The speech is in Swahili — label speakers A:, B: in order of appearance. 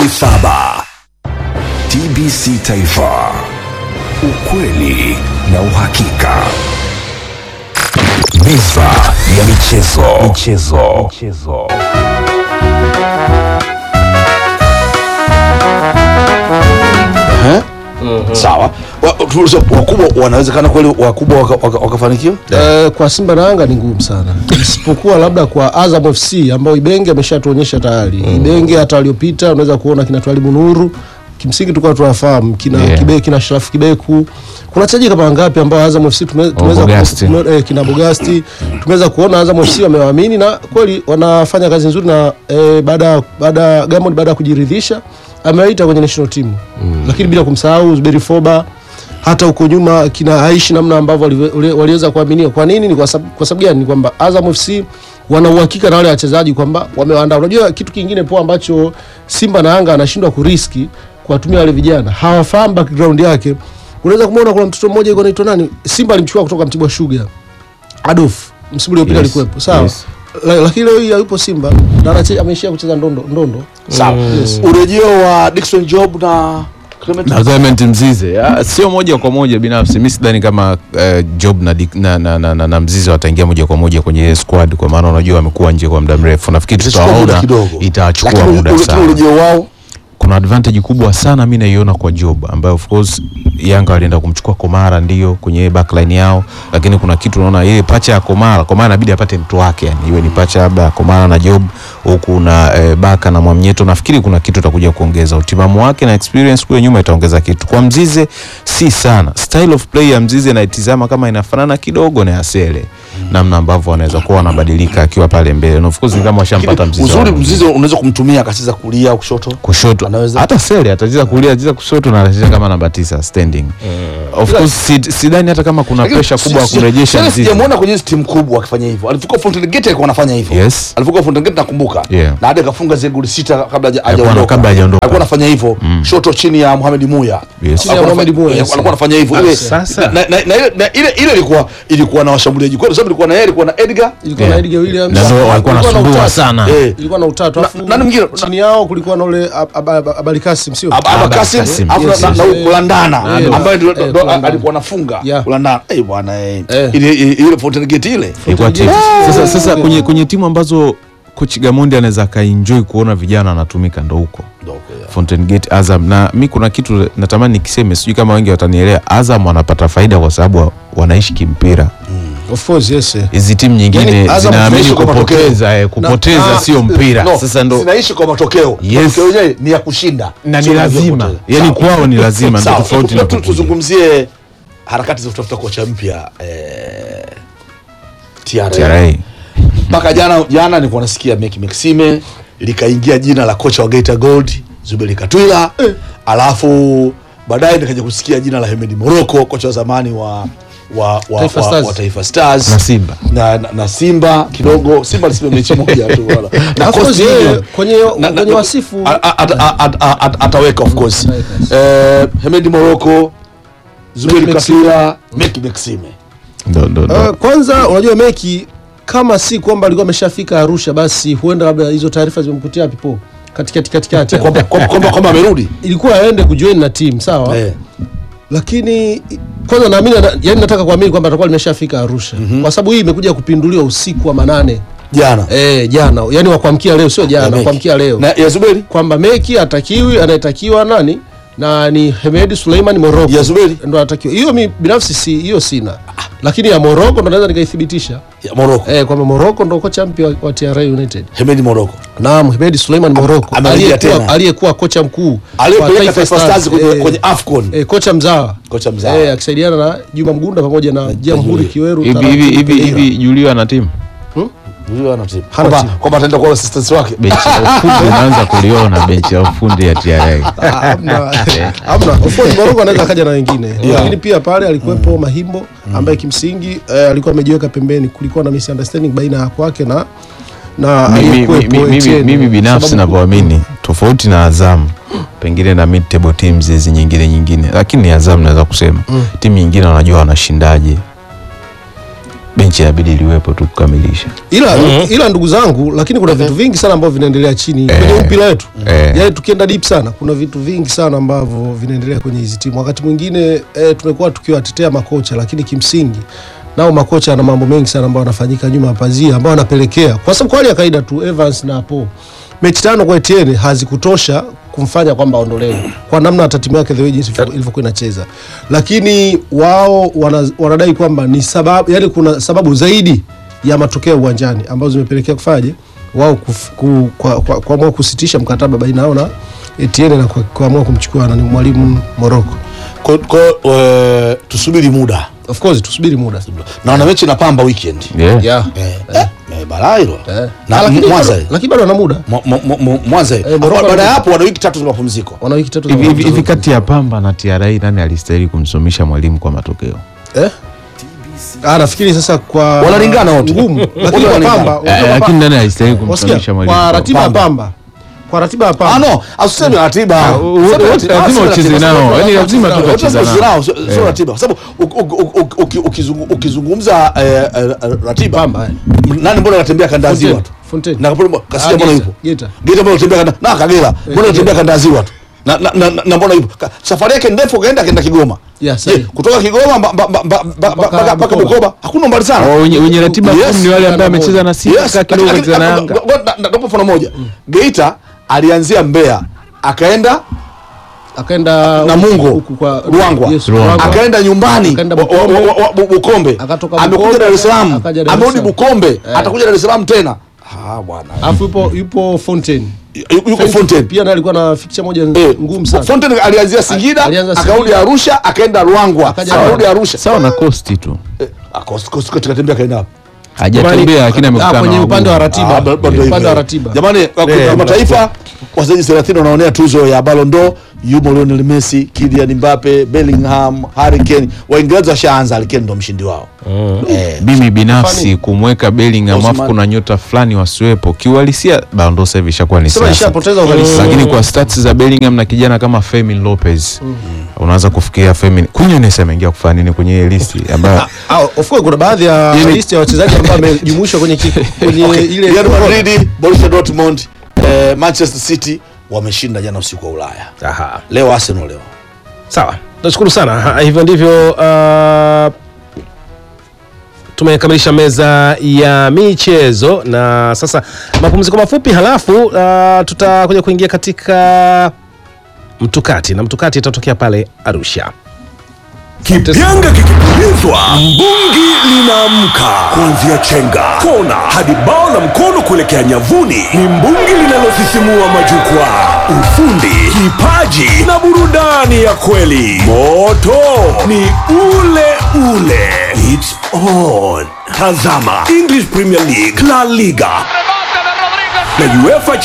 A: saba. TBC Taifa, ukweli na uhakika. Meza ya michezo. Michezo. Michezo.
B: Eh? Sawa. Wa- tuulize, wakubwa wanawezekana kweli wakubwa waka- waka- wakafanikiwa?
C: Eh, kwa Simba na Yanga ni ngumu sana, isipokuwa labda kwa Azam FC ambao Ibenge ameshatuonyesha tayari. Ibenge hata waliopita unaweza kuona kina Twalibu Nuru kimsingi tulikuwa tunafahamu kina
D: Yeah.
C: Kibe, kina Sharafu Kibeku. Kuna wachezaji kama wangapi ambao Azam FC tume- tumeweza ku-
D: Bogasti.
C: tume- eh, kina Bogasti tumeweza kuona Azam FC wamewaamini na kweli wanafanya kazi nzuri, na eh, baada baada Diamond baada ya kujiridhisha amewaita kwenye national team lakini bila kumsahau Zuberi Foba hata huko nyuma kina Aishi namna ambavyo waliwe- wali- waliweza kuaminia. Kwa nini? Ni kwa sababu kwa sababu gani? Ni kwamba Azam FC wana uhakika na wale wachezaji kwamba wamewaandaa. Unajua kitu kingine poa ambacho Simba na Yanga anashindwa kuriski kuwatumia wale vijana, hawafahamu background yake. Unaweza kumwona kuna mtoto mmoja yuko anaitwa nani, Simba alimchukua kutoka Mtibwa Sugar, Adolf msimu uliopita
D: Yes,
C: alikuwepo, sawa
D: yes.
C: La- lakini leo hii hayupo Simba na anache- ameishia kucheza ndondo ndondo.
B: Sawa.
C: Yes.
B: Urejeo wa Dickson Job na Clement
D: na Clement Mzize Ah, sio moja kwa moja binafsi mi sidhani kama eh, Job na, Dick- na, na, na, na, na Mzize wataingia moja kwa moja kwenye ile squad kwa maana unajua wamekuwa nje kwa muda mrefu nafikiri
B: Itachukua muda
D: tutawaona
B: kidogo.
D: itachukua
B: Lakini
D: muda
B: ule-
D: sana
B: urejeo wao
D: kuna advantage kubwa sana mi naiona kwa Job ambayo of course Yanga walienda kumchukua Komara ndio kwenye ile backline yao, lakini kuna kitu unaona ile pacha ya Komara, Komara inabidi apate mtu wake, yani iwe ni pacha labda ya Komara na Job huku na e, Baka na Mwamnyeto. Nafikiri kuna kitu itakuja kuongeza utimamu wake na experience kule nyuma itaongeza kitu. Kwa Mzize si sana, style of play ya Mzize naitizama kama inafanana kidogo na ya Sele, namna ambavyo wanaweza kuwa wanabadilika akiwa pale mbele, na of course ni kama washampata Mzize
B: uzuri
D: wao.
B: mzizi unaweza kumtumia akacheza kulia au kushoto
D: kushoto
B: Anaweza-
D: hata Sele atacheza kulia, atacheza kushoto na atacheza kama namba tisa standing. Of course si- sidhani hata kama kuna
B: Lakini
D: pressure kubwa ya
B: si- si-
D: kurejesha
B: Sele
D: Mzize.
B: sijamuona kwenye hizi timu kubwa akifanya hivyo alipokuwa Fountain Gate alikuwa anafanya hivyo
D: Yes.
B: alipokuwa Fountain Gate nakumbuka
D: Yeah.
B: na hadi akafunga zile goli sita kabla haja-
D: Alikuwa-
B: hajaondoka
D: kabla hajaondoka.
B: alikuwa anafanya hivyo shoto chini ya Mohamed Muya
D: Yes.
C: Chini ya
B: Alikuwa
C: Mohamed
B: anafanya-
C: Muya,
B: eh,
C: yes.
B: alikuwa anafanya hivyo ile
D: Sasa.
B: na- na- na ile- na ile ile ilikuwa ilikuwa na washambuliaji kwa sababu ilikuwa na yeye ilikuwa na Edgar
C: Ilikuwa na
D: Yeah.
C: Edgar Williams.
D: Na ndio walikuwa
C: Kulikuwa na
D: wanasumbua
C: utatu.
D: sana.
B: Eh.
C: ilikuwa na utatu
B: Na-
C: afu
B: nani mwingine?
C: chini yao kulikuwa na ule Ab- Ab- Ab- Abali Kasim sio
B: Aba- Aba
D: Aba
B: Kasim,
D: Kasim.
B: afu na-
C: Yes,
B: na-
C: yes,
B: na
C: yes.
B: kulandana
C: Eh,
B: ambaye ndio-
C: eh,
B: ndio
C: kulandana.
B: alikuwa anafunga
C: Yeah.
B: kulandana eh bwana eh
C: Eh.
B: ile ile ile Fountain Gate ile
D: Ilikuwa timu.
C: Ah!
D: Sasa, sasa kwenye, kwenye timu ambazo coach Gamondi anaweza akaenjoy kuona vijana wanatumika ndo huko
B: Ndio, okay, yeah.
D: Fountain Gate Azam, na mi kuna kitu natamani nikiseme, sijui kama wengi watanielewa. Azam wanapata faida kwa sababu wa- wanaishi kimpira.
C: of course yes eh.
D: Hizi timu nyingine
B: Yani, Azam
D: zinaamini
B: zinaishi kwa matokeo.
D: kupoteza, eh, kupoteza
C: Na-
D: sio mpira.
B: No,
D: Sasa ndo
B: zinaishi kwa matokeo
D: Yes.
B: matokeo yenyewe ni ya kushinda
D: na ni
B: Sio ya
D: lazima,
B: kupoteza.
D: yani
B: Sawa.
D: kwao ni lazima, ndio
B: Sawa.
D: tofauti na
B: Tu- tu-
D: kukuja.
B: tuzungumzie harakati za kutafuta kocha mpya eh, TRA
D: TRA.
B: mpaka jana jana nilikuwa nasikia Meki Maxime likaingia jina la kocha wa Geita Gold Zuberi Katwila alafu baadaye nikaja kusikia jina la Hemedi Moroko kocha wa zamani wa wa, wa,
C: Taifa
B: wa,
C: Stars.
B: wa Taifa Stars
D: Na Simba.
B: na, na, na Simba kidogo Simba alisema mechi moja tu wala na
C: Of course,
B: Coastal
C: yeye
B: Union.
C: kwenye
B: Na- na-
C: kwenye wasifu
B: a- a- at- a- at- a- at- ataweka of course
C: Ataweka,
B: eh, Hemedi Moroko Zuberi
C: Meki
B: Katwila Meki Maxime
D: Ndo- ndo- ndo.
C: Uh, kwanza unajua Meki kama si kwamba alikuwa ameshafika Arusha, basi huenda labda hizo taarifa zimemkutia pipo katikati katikati hapo.
B: kwamba kwamba- kwamba kwamba amerudi
C: ilikuwa aende kujoin na team sawa
B: eh.
C: lakini i- kwanza naamini ana- yani nataka kuamini kwamba atakuwa limeshafika Arusha kwa sababu hii imekuja kupinduliwa usiku wa manane
B: jana
C: eh, jana yani wa kuamkia leo sio
B: Ya
C: jana
B: Meki.
C: kuamkia leo
B: na ya Zuberi
C: kwamba Meki atakiwi anayetakiwa nani na ni Hemedi Suleiman Moroko
B: Ya Zuberi?
C: ndo anatakiwa hiyo mi binafsi si hiyo sina lakini ya Moroko ndo naweza nikaithibitisha
B: ya Moroko
C: eh, kwamba Moroko ndo kocha mpya wa, wa TRA United
B: Hemedi Moroko
C: Naam, Hemedi Suleiman Moroko
B: amerejea
C: aliyekuwa
B: tena.
C: aliyekuwa kocha mkuu wa
B: aliyepeleka Taifa Stars kwenye,
C: eh,
B: kwenye AFCON
C: eh, kocha mzawa
B: kocha mzawa
C: eh, akisaidiana na Juma Mgunda pamoja na Jamhuri
B: Julio.
C: Kiweru
D: hivi
C: Taratibu
D: hivi hivi
C: Pereira.
D: hivi Julio ana timu
B: Huyo ana timu.
C: Hana
B: Kwamba-
C: timu.
B: kwamba ataenda kuwa assistant wake
D: benchi la ufundi unaanza kuliona benchi la ufundi ya TRA.
C: Ah, hamna hamna of course Moroko anaweza akaja na wengine lakini pia pale alikuwepo Mahimbo ambaye kimsingi eh, alikuwa amejiweka pembeni kulikuwa na misunderstanding baina ya kwake na na
D: Mimi-
C: aliyekuwepo
D: mimi- mimi-
C: Etienne.
D: mimi binafsi
C: Sababu-
D: navyoamini tofauti na Azam pengine na mid table teams hizi nyingine nyingine, lakini ni Azam naweza kusema timu nyingine wanajua wanashindaje benchi inabidi liwepo tu kukamilisha
C: ila ila ndugu zangu lakini kuna vitu vingi sana ambavyo vinaendelea chini kwenye mpira wetu
D: Eh.
C: yaani tukienda deep sana kuna vitu vingi sana ambavyo vinaendelea kwenye hizi timu wakati mwingine eh, tumekuwa tukiwatetea makocha lakini kimsingi nao makocha ana mambo mengi sana ambayo yanafanyika nyuma ya pazia ambayo anapelekea kwa sababu kwa hali ya kawaida tu Evans na Paul mechi tano kwa Etienne hazikutosha kumfanya kwamba aondolewe kwa namna hata timu yake the way jinsi ilivyokuwa inacheza, lakini wao wana, wanadai kwamba ni sababu, yani kuna sababu zaidi ya matokeo uwanjani ambazo zimepelekea kufaje wao kuf- ku- kwa- kwa- kuamua kusitisha mkataba baina yao na Etienne na kwa- kuamua kumchukua nani mwalimu Morocco.
B: Kwa- kwa- eh, tusubiri muda
C: Of course tusubiri muda.
B: na wana mechi na Pamba weekend
D: yeah.
C: Yeah.
B: eh, eh, eh, balaa hilo
C: Eh.
B: na
C: Ah, lakini
B: Mwanza
C: bado- lakini bado wana muda.
B: Mwa- mwa- mwa- mwa- Mwanza
C: Morocco
B: baada ya
C: wana-
B: hapo wana wiki tatu za mapumziko
C: Wana wiki tatu za
D: hivi hivi- hivi
C: mapumziko.
D: kati ya Pamba na TRA nani alistahili kumsomisha mwalimu kwa matokeo
C: Eh? Ah, nafikiri sasa kwa
B: Wanalingana wote.
C: ngumu,
B: Wote
C: lakini kwa
B: wanalingana.
C: Pamba,
D: Eh,
C: unajua
D: lakini
C: Pamba-
D: nani alistahili
C: wasikia,
D: kumsomisha mwalimu
C: kwa ratiba ya
B: Pamba.
C: Pamba, kwa ratiba ya
B: Ah,
C: Pamba
B: no, asiseme ratiba.
D: u-
B: Sema
D: wote
B: ratiba.
D: lazima
B: Ah, sema
D: ucheze
B: ratiba.
D: nao.
B: Sema
D: Yaani
B: ratiba.
D: lazima tu
B: Wote
D: utacheza
B: ucheze
D: nao.
B: nao, sio- sio
D: Eh.
B: ratiba. Kwa sababu uki- uki- uki- uki- ukizungu- ukizungumza eh, eh, ratiba
C: Pamba, eh.
B: m- nani mbona anatembea kanda ya ziwa tu
C: Fontaine.
B: na Kapolo- Kasija
C: Ah,
B: mbona
C: Geita,
B: yupo
C: Geita.
B: Geita mbona anatembea kanda na Kagera mbona anatembea kanda ya ziwa tu na na na, na, na mbona yupo Ka- safari yake ndefu kaenda kaenda Kigoma
C: Yeah,
B: Je,
C: sahihi.
B: kutoka Kigoma mba- mba- mba- mba- mba-
C: Mpaka
B: mpaka mpaka
C: Bukoba.
B: Bukoba hakuna mbali sana
D: Wa- wenye, wenye ratiba
B: Yes.
D: ngumu ni wale ambao amecheza na Simba
B: Yes,
D: kaa kidogo
B: lakini-
D: kacheza na
B: lakini-
D: Yanga
B: ngo- ngo- na- nakupa mfano moja Geita alianzia Mbeya akaenda
C: akaenda
B: Namungo
C: huku kwa
B: Ruangwa
C: Yes,
D: Ruangwa.
B: akaenda nyumbani
C: Akaenda
B: wa- wa-
C: Bukombe.
B: wa- wa- Bu- Bukombe
C: Akatoka
B: amekuja
C: Bukombe,
B: Dar es Salaam
C: akaja Dar es
B: amerudi
C: Salaam.
B: Bukombe atakuja Dar es Salaam tena ah bwana
C: Alafu yupo yupo Fontaine.
B: Yu- yuko Fontaine
C: Pia naye alikuwa na fixture moja
B: Eh,
C: ngumu sana.
B: Fontaine alianzia Singida
C: alianza
B: akarudi
C: Singida.
B: Arusha akaenda Ruangwa
C: Akaja
B: akarudi
C: Ruangwa.
B: Arusha
D: sawa na kosti tu
B: Eh, ah, kosti- kosti- kosti katembea kaenda wapi
D: hajatembea lakini
C: Ah,
D: amekutana
C: kwenye
D: na
C: upande wa
D: wagumu.
C: ratiba.
B: Ah, ba- bado
C: upande
B: hivyo.
C: wa ratiba.
B: Jamani, kwa
C: Eh,
B: kimataifa wachezaji 30 wanaonea tuzo ya Ballon d'Or, yumo Lionel Messi, Kylian Mbappe, Bellingham, Harry Kane. Waingereza washaanza, Harry Kane ndo mshindi wao. Eh,
D: mimi binafsi
C: Fani-
D: kumweka Bellingham
B: Osman.
D: afu kuna nyota fulani wasiwepo kiuhalisia Ballon d'Or sasa hivi ishakuwa ni
C: Sema
D: siasa
C: ishapoteza uhalisia.
D: lakini kwa stats za Bellingham na kijana kama Fermin Lopez unaanza kufikiria Fermin Quinones ameingia kufanya nini kwenye ile listi ambayo
C: Ah, of course kuna baadhi ya
D: Yaani-
C: list ya wachezaji ambao wamejumuishwa kwenye ki- kwenye
B: okay.
C: ile
B: Real Madrid, Borussia Dortmund, eh, Manchester City wameshinda jana usiku wa Ulaya.
E: Aha.
B: Leo Arsenal leo.
E: Sawa, nashukuru sana. Ha, Hivyo ndivyo uh, tumekamilisha meza ya michezo na sasa mapumziko mafupi, halafu uh, tutakuja kuingia katika mtukati na mtukati itatokea pale Arusha.
F: Kipyanga kikipulizwa, mbungi linaamka. Kuanzia chenga, kona hadi bao la mkono kuelekea nyavuni, ni mbungi linalosisimua majukwaa. Ufundi, kipaji na burudani ya kweli. Moto ni ule ule. It's on. Tazama English Premier League, La Liga na UEFA